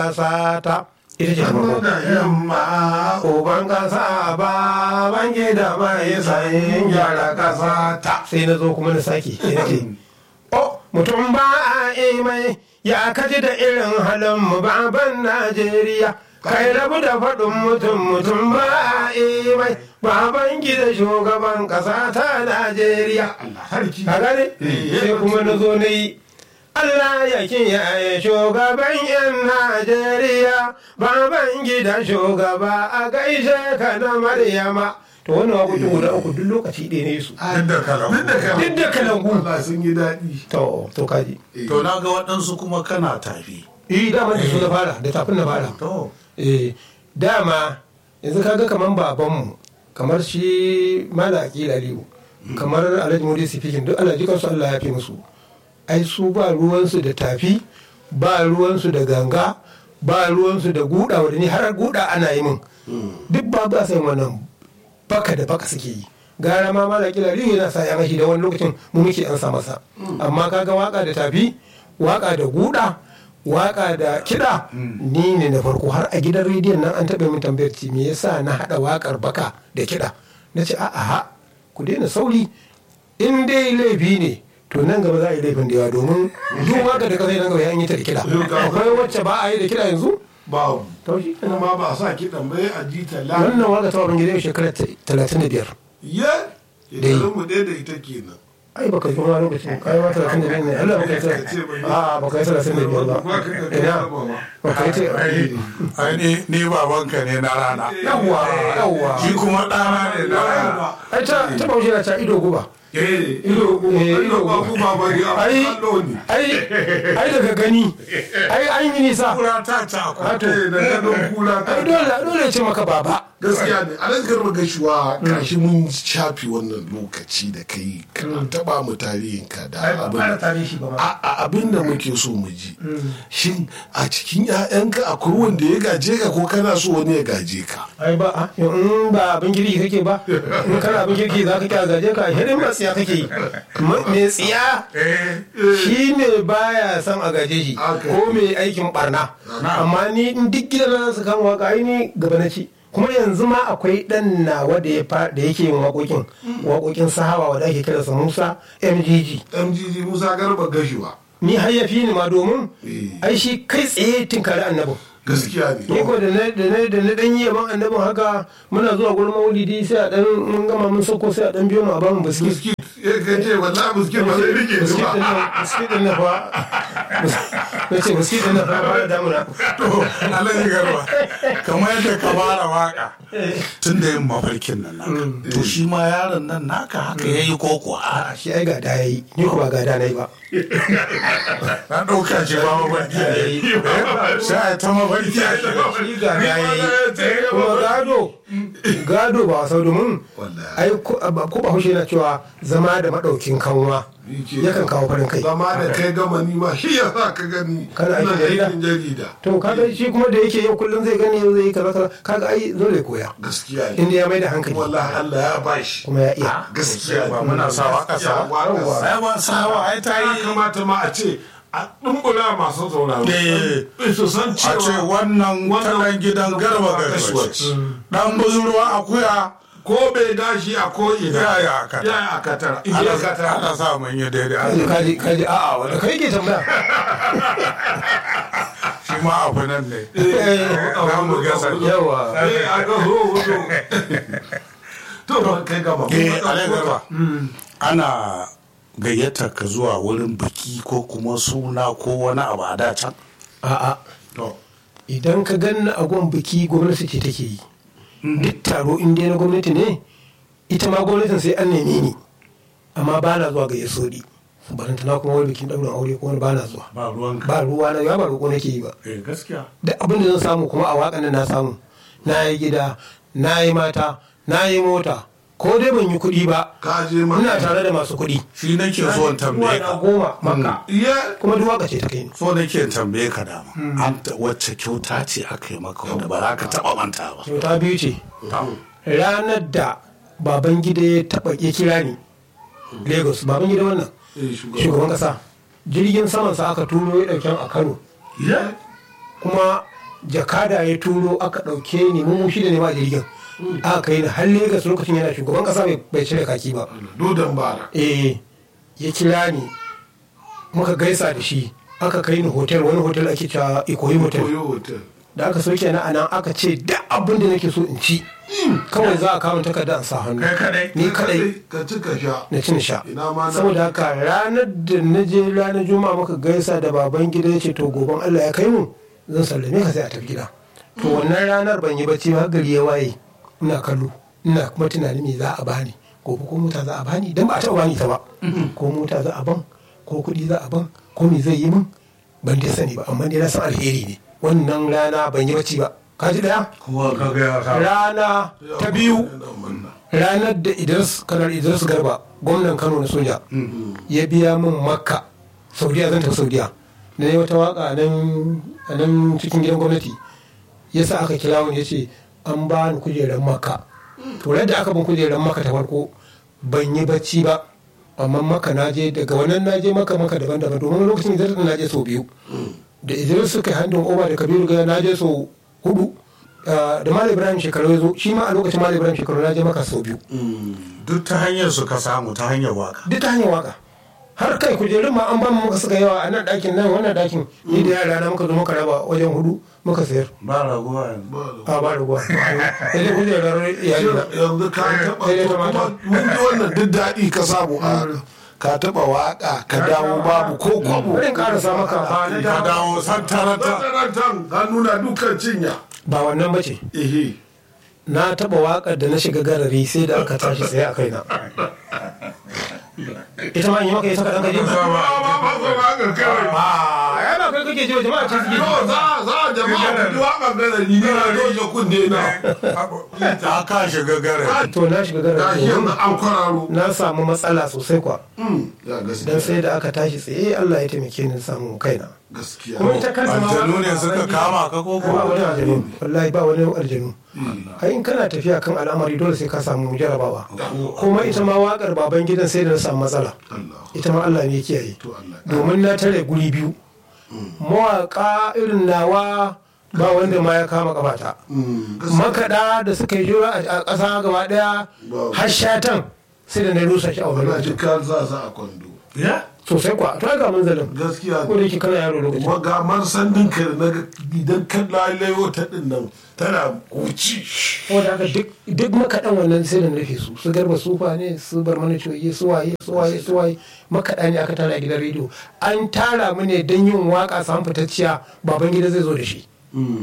ƙasa ta ita ce ta farko da yamma uban ƙasa ba bangi da mai sayin gyara ƙasa ta sai na zo kuma na sake sai na ce oh mutum ba a yi mai ya kaji da irin halin mu baban najeriya kai rabu da faɗin mutum mutum ba a yi mai baban gida shugaban ƙasa ta najeriya Allah harki ka gane sai kuma na zo na yi Allah ya kiyaye shugaban 'yan Najeriya, baban gida shugaba a gaishe ka na Maryama. To wani waƙoƙin guda uku duk lokaci ɗaya ne su. duk da kalangu duk da kalangu Duk da kalangu. Allah sun yi daɗi To, to kaji. to na ga waɗansu kuma kana tafi Eh, dama da su na fara, da tafin na fara. to Eh, dama yanzu kaga kamar babanmu, kamar shi Mala Akil Aliyu, kamar Alhaji Mudi Sifikin, duk Allah jikansu Allah ya fi musu. ai su ba ruwansu da tafi ba ruwansu da ganga ba ruwansu da guda wadda ni har guda ana yi min duk ba ba sai wannan baka da baka suke yi gara ma mala kila riyu yana sa yan ashi da wani lokacin mu muke an sa masa amma kaga waka da tafi waka da guda waka da kiɗa ni ne na farko har a gidan rediyon nan an taɓa min tambayar ce me yasa na haɗa wakar baka da kiɗa na ce a'a ku daina sauri in dai laifi ne to nan gaba za a yi laifin da yawa domin duk waka da kasai nan gaba ya yi ta da kiɗa akwai wacce ba a yi da kiɗa yanzu babu to shi kenan. kuma ba a sa kiɗan bai a ji ta la wannan waka ta wabin gida shekara talatin da biyar ya shekarun mu ɗaya da ita kenan ai baka yi kuma lokacin kai ma talatin da biyar ne Allah baka yi talatin a baka yi talatin da biyar ba ina baka yi ta ai ai ni ni babanka ne na rana yawwa yawwa shi kuma ɗana ne na rana ai ta ta baushe na ta ido guba eh ido Eh, ido ba ku ba ba ya ai kallo ne ai ai daga gani ai an yi nisa kura ta ta ku to eh da gadon kula ta ai dole dole ya ce maka baba gaskiya ne a nan garba gashuwa kashi mun shafi wannan lokaci da kai kana taba mu tarihin ka da abin tarihi ba a a- abin da muke so mu ji shin a cikin 'ya'yanka akwai wanda ya gaje ka ko kana so wani ya gaje ka ai ba a in ba abin kirki kake ba in kana abin kirki za ka kya gaje ka hidin ba tsiya kake yi Ma- me tsiya eh shi ne baya son a gaje shi Okay. ko mai aikin barna amma ni in duk gidan na su kan waka ai ni gaba na ci kuma yanzu ma akwai dan nawa da ya fa- da yake yin waƙoƙin waƙoƙin sahawa wanda ake kira sa Musa MGG mgg musa garba gashuwa ni har ya fi ni ma domin Eh. ai shi kai tsaye tinkari annabin gaskiya ni ne ko da na da na da na dan yi yaban annabin haka muna zuwa gurin maulidi sai a dan mun gama mun sauko sai a dan biyo mu a bamu biskit biskit ya kace wallahi biskit ba zai rike ni biskit din ba nan biskit din nan fa na ce biskit din nan fa ba da damuna to alhaji garba kamar yadda ka fara waka tun da yin mafarkin nan naka to shi ma yaron nan naka haka ya yi koko a a shi ai gada yayi ni ko ba gada nayi ba na ɗauka ce ba mafarki ya yi sai a ta mafarki a shi shi gada yayi kuma gado gado ba wasa domin Wallahi. ai ko ba ko ba hushe na cewa zama da madaukin kanwa yakan kawo farin kai zama da kai gama ni ma shi ya sa ka gani Kana aikin ina jarida? aikin jarida to kaga shi kuma da yake yau kullum zai gani yau zai yi kaza kaza kaga ai dole ya koya gaskiya ne inda ya mai da hankali wallahi Allah ya bashi kuma ya iya gaskiya ba muna sa waka sa waka ai ba sawa ai ta ya yi kamata ma a ce a dumbula masu sauraro Eh. su san a ce cewa wannan talan gidan garba ga Gashuwaci. dan buzurwa akuya ko bai gashi a ko ina Ya yi a katara. ya yi a katara in ya ana katara ana sa mun yi daidai kaji kaji kaji a'a wanda kai ke tambaya shi ma abu nan ne za mu gasa. yawa eh a ga ho ho to ba kai gaba eh alai garba ana gayyata ka zuwa wurin biki ko kuma suna ko wani abu a da can a'a to idan ka ganni a gon biki gwamnati ce take yi duk taro in dai na gwamnati ne ita ma gwamnatin sai an neme ni amma ba na zuwa ga yasodi baranta na kuma wani bikin ɗaurin aure ko wani ba na zuwa ba ruwanka ba ruwa na ya ba roƙo nake yi ba eh gaskiya duk abin da zan samu kuma a waƙan nan na samu na yi gida na yi mata na yi mota ko dai ban yi kuɗi ba ka je ma ina tare da masu kuɗi shi nake so in tambaye na ka goma maka iya kuma duk waka ce ta kai ni so nake in tambaye ka dama an ta- wacce kyauta ce aka yi maka wanda ba za ka taba manta ba kyauta biyu ce ranar da baban gida ya taɓa ya kira ni lagos baban gida wannan eh, shugaban ƙasa jirgin saman sa aka turo ya ɗauken a kano iya kuma jakada ya turo aka ɗauke ni mu shida ne ma a jirgin aka kai ni har Legas lokacin yana shugaban kasa bai- bai cire kaki ba dodon bara eh ya kira ni muka gaisa da shi aka kai ni hotel wani hotel ake cewa ikoyi hotel koyo hotel da aka soke na anan aka ce da abin da nake so in ci kawai za a kama takarda in sa hannu Kai kadai? ni kadai ka ci ka sha na cin sha Ina ma na- saboda haka ranar da na je ranar juma'a muka gaisa da baban gida ya ce to goben allah ya kai mu zan sallame ka sai a tafi gida to wannan ranar ban yi bacci ba har gari ya waye ina kallo ina kuma tunanin me za a bani gobe ko mota za a bani dan ba a taɓa bani ta ba ko mota za a ban ko kuɗi za a ban ko me zai yi min ban dai sani ba amma dai na san alheri ne wannan rana ban yi bacci ba ka ji daya kowa ka ga ya sa rana ta biyu Ina manna. ranar da idris kanar idris garba gwamnan kano na soja ya biya min makka saudiya zan tafi saudiya na yi wata waka a nan a nan cikin gidan gwamnati ya sa aka kira wani ya ce an ba ni kujerar makka to da aka bin kujerar makka ta farko ban yi bacci ba amma maka na je daga wannan na je maka maka daban-daban domin lokacin idris na je sau biyu da idris suka yi handin oba da kabiru gaya na je sau hudu Ah, da malam ibrahim shekaru ya zo shi ma a lokacin malam ibrahim shekaru na je maka sau biyu duk ta hanyar su ka samu ta hanyar waka duk ta hanyar waka har kai kujerun ma an ba mu muka suka yawa a nan ɗakin nan wannan ɗakin ni da yara na muka zo muka raba wajen hudu muka sayar ba raguwa yanzu a ba da guwa sai dai kujerar iyali na yanzu ka taba Sai dai to ta mata. kuma mun ji wannan duk daɗi ka samu a ka taba waka ka dawo babu ko kwabo bari in karasa maka ba na ka da dawo santarata Makarantar ka nuna dukkan cinya ba wannan bace ehe na taba wakar da na shiga garari sai da aka tashi tsaye a kaina ita ma in yi maka ita kaɗan gaji ba ba ba ba ba ga kawai a ya ba kai kake ji wa jama'a ce suke to ji za za jama'a ku ji waka gana ni ne na doje kunne na ta ka shiga gare to na shiga ga garari shi yanzu an kwararo na samu matsala sosai kwa ya dan gaskiya sai da aka tashi tsaye Allah ya taimake ni samu kaina gaskiya kuma ita kanta ma aljanu ne suka kama ka ko ba ko wani aljanu wallahi ba wani aljanu ai in kana tafiya kan al'amari dole sai ka samu jarabawa kuma ita ma wakar baban gidan sai da na samu matsala Allah ita ma Allah ne ya kiyaye to Allah domin na tare guri biyu mawaka irin nawa ba wanda ma ya kama kafata Mm, gaskiya makaɗa da suka yi jura a ƙasa gaba ɗaya har shatan sai da na rusa shi a wani wala ji lokacin kan za sa a kwando ya sosai kwa to ai ga munzalin gaskiya ko da yake kana yaro lokacin kuma ga marsan dinka da naga idan kan lalayo ta din nan tana kuci wanda haka duk duk makaɗan wannan sai da na rufe su su garba sufa ne su bar mana coye su waye su waye su waye makaɗa ne aka tara a gidan rediyo an tara mu ne don yin waka samun fitacciya baban gida zai zo da shi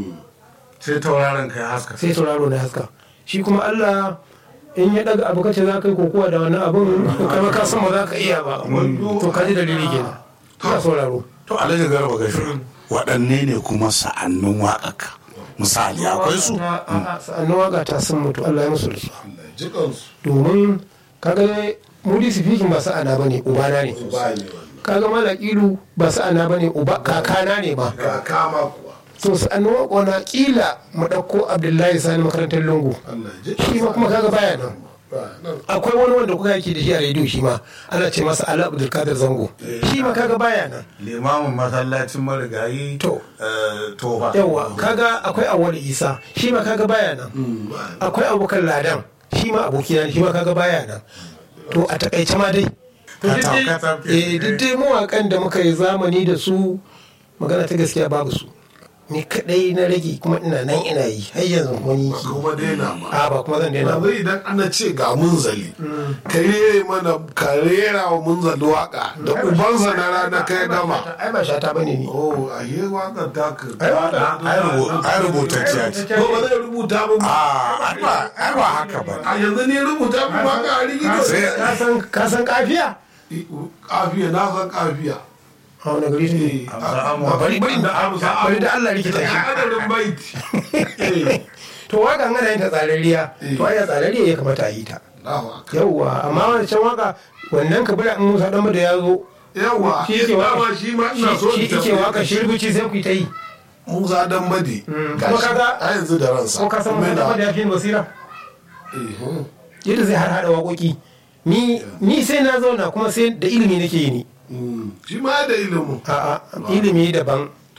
sai tauraron ka ya haska sai tauraro na haska shi kuma Allah in ya daga abu kace za ka yi kokowa da wani abun kama ka san ba za ka iya ba to ka ji dalili kenan ka sauraro to alhaji garba gashi waɗanne ne kuma sa'annin waƙaka misali akwai su sa'annan waka ta sun mutu Allah ya musu rasuwa Allah ya ji kansu domin kaga dai mudi sifikin ba sa'ana bane ubana ne ba ne wannan kaga malakilu ba sa'ana bane uba kakana ne ma ga kama kuwa to sa'annan waka na kila mu ɗauko Abdullahi Sani makarantar lungu Allah ya ji shi ma kuma kaga baya nan ba nan akwai wani wanda kuka yake da shi a rediyo shi ma ana ce masa ala abdulkadir zango shi ma kaga baya nan limamin masallacin marigayi To. eh, tofa yawa kaga akwai awwal isa shi ma kaga baya nan akwai abokan ladan shi ma abokina ne, shi ma kaga baya nan to a takaice ma dai to duk Katam, dai- katam ke. eh, duk dai mawakan da muka yi zamani da su magana ta gaskiya babu su ni kadai na rage kuma ina nan ina yi har yanzu kuma ni ba ki kuma daina ma a ba kuma zan daina ba yanzu idan ana ce ga munzali ka rere mana ka rera wa munzali waka da ubansa na rana kai gama ai ba shata bane ni oh a yi wakar ta ka Ai, waka- ai rubu- ai rubutacciya ce ko ba zai rubuta min ba a ai ba ai ba haka ba a yanzu ne rubuta min waka a rigito sai ka san ka san kafiya kafiya na san kafiya a wani gari take Eh, Amsa a- amma. bari bari da amsa bari da Allah rikita shi adadin baiti Eh, to waka an ana yin ta tsararriya to ai tsararriya ya kamata a yi ta Allahu akbar. yawwa amma wancan waka wannan ka bari in Musa dan da ya zo yawa shi yake dama waka shi ma ina so shi in yake tambaye waka ka. shirbici sai ku yi ta yi Musa dan bade kuma gashi kaga- a yanzu da ransa ko ka san Musa dan da ya fi ni basira Eh, hmm. yadda zai har hada waƙoƙi ni ni sai na zauna kuma sai da ilimi nake yi ni Mm, shi ma da ilimin a'a ilimi daban to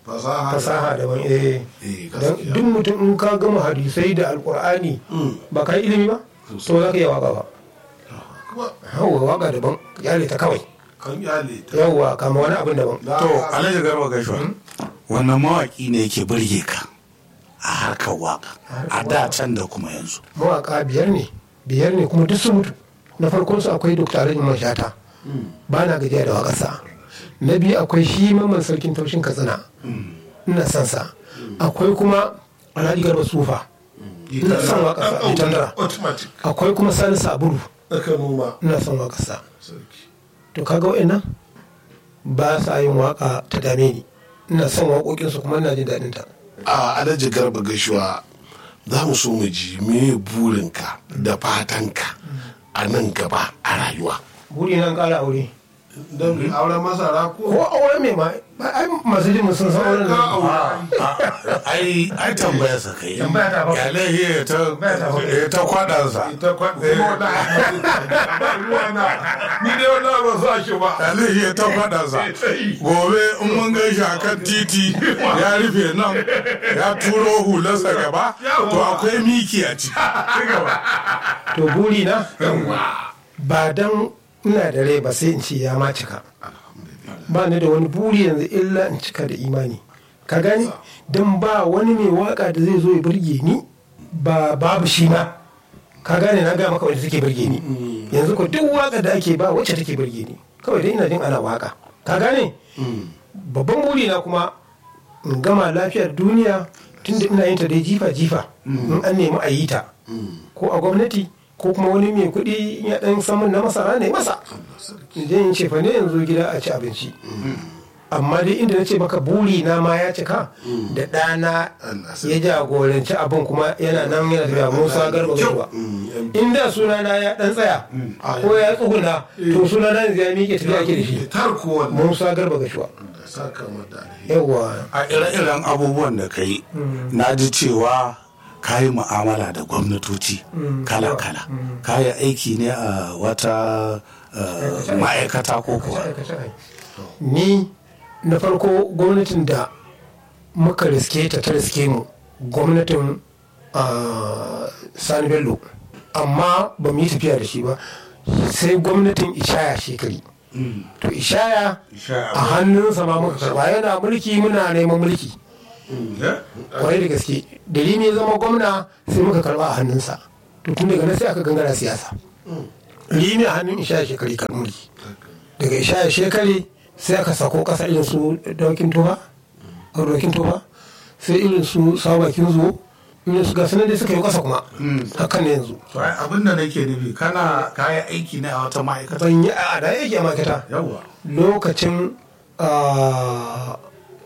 fasaha fasaha daban eh Eh, dan gaskiya. duk mutum in ka gama hadisai da alkur'ani ba ka yi ilimi ba to za ka iya waka ba kuma hawa waka daban yale ta kawai kan iyali ta yawwa kama wani abin daban to alhaji garba gaishwa wannan mawaki ne yake burge ka a harkar waka a da can da kuma yanzu mawaka biyar ne biyar ne kuma duk sun mutu na farkon su akwai dr alhaji mashata ba na gajiya da wakarsa na biyu akwai shi mamman sarkin taushin katsina ina son sa akwai kuma alhaji garba sufa ina son wakarsa Ɗan itandara automatic akwai kuma sani sabulu aka noma ina son wakarsa sarki to kaga wa'annan ba sa yin waka ta dame ni ina son waƙoƙinsu kuma ina jin daɗin ta a alhaji garba gashuwa za mu so mu ji me burinka da fatanka a nan gaba a rayuwa buri nan ƙara aure don auren masara ko auren mai ma ai masu jin sun san auren ka da aure ai ai tambaya sa kai Tambaya ta ba. ya lahi ta Tambaya ta ba. ya ta kwadansa ita kwa kuma wata ba ruwa na ni dai wannan ba sa shi ba ya lahi ya ta kwadansa gobe in mun gan shi a kan titi ya rufe nan ya turo hularsa gaba to akwai miki a ciki to buri na ba dan ina da rai ba sai in ce ya ma cika ba ni da wani buri yanzu illa in cika da imani ka gani dan ba wani mai waka da zai zo ya burge ni ba babu shi ma ka gane na ga maka wanda take burge ni yanzu ko duk waka da ake ba wacce take burge ni kawai dai ina jin ana waka ka gane babban buri na kuma in gama lafiyar duniya tunda ina yin ta dai jifa jifa in an nemi a yi ta ko a gwamnati ko kuma wani mai kuɗi ya ɗan samun na masara ne masa in je in ce fa ne yanzu gida a ci abinci amma dai inda na ce maka buri na ma ya cika da ɗana ya jagoranci abin kuma yana nan yana tafiya musa garba gashuwa inda sunana ya ɗan tsaya ko ya tsuguna to sunana yanzu ya miƙe tafiya ake da shi tarko wannan musa garba gashuwa da saka mata alheri yawwa a ire-iren abubuwan da ka yi na ji cewa ka yi mu'amala da gwamnatoci kala-kala ka yi aiki ne a wata eh, ma'aikata ko kuwa ni na farko gwamnatin da muka riske ta ta riske mu gwamnatin ah, sani bello amma ba mu yi tafiya da shi ba sai gwamnatin ishaya shekari to ishaya Ishaya a hannunsa ma muka karba yana mulki muna neman mulki kwarai da gaske dalili ya zama gwamna sai muka karba a hannunsa to tun daga nan sai aka gangara siyasa limi a hannun ishaya shekari kan mulki daga ishaya shekari sai aka sako kasa irin su daukin tuba daukin tuba sai irin su sabakin zuwo irin su gasu nan dai suka yi kasa kuma hakan ne yanzu To, ai, abin da nake nufi kana ka yi aiki ne a wata ma'aikata ban yi a da yake a makata yawwa lokacin ah,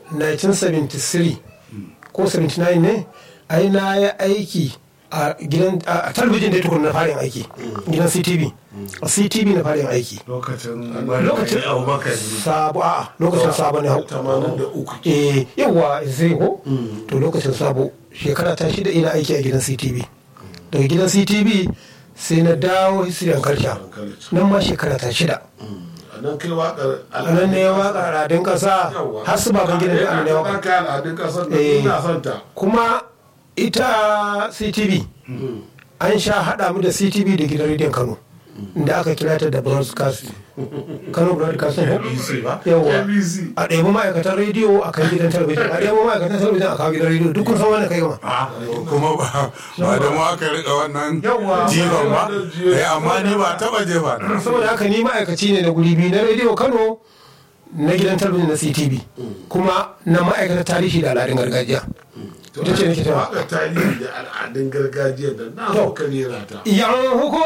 1973 ko 79 ne ai na yi aiki a gidan a talabijin da tukun na farin aiki gidan ctv a ctv na farin aiki lokacin lokacin sabo a lokacin sabo ne hau tamanin da uku eh yawa zai ko to lokacin sabo shekara ta shida ina aiki a gidan ctv daga gidan ctv sai na dawo hisiyan karsha nan ma shekara ta shida a nan kai waƙar a nan ne waka al'adun ƙasa har su baban gidan da ne waka kai al'adun ƙasar da Eh. ina son ta kuma ita ctv an sha haɗa mu da ctv da gidan rediyon kano da aka kira ta da broadcast kano broadcast yawa abc a ɗaya ma'aikatan rediyo a kan gidan talabijin a ɗaya ma'aikatan talabijin a kawo gidan rediyo duk kun san wannan kai gama Ah, kuma ba ba da mu aka rika wannan Yawwa. jifan ba eh amma ni ba taba jefa na saboda haka ni ma'aikaci ne na guri biyu na rediyo kano na gidan talabijin na ctv kuma na ma'aikatar tarihi da al'adun gargajiya ita ce nake tawa waƙar tarihi da al'adun gargajiya da na To. ka rera ta yan hukum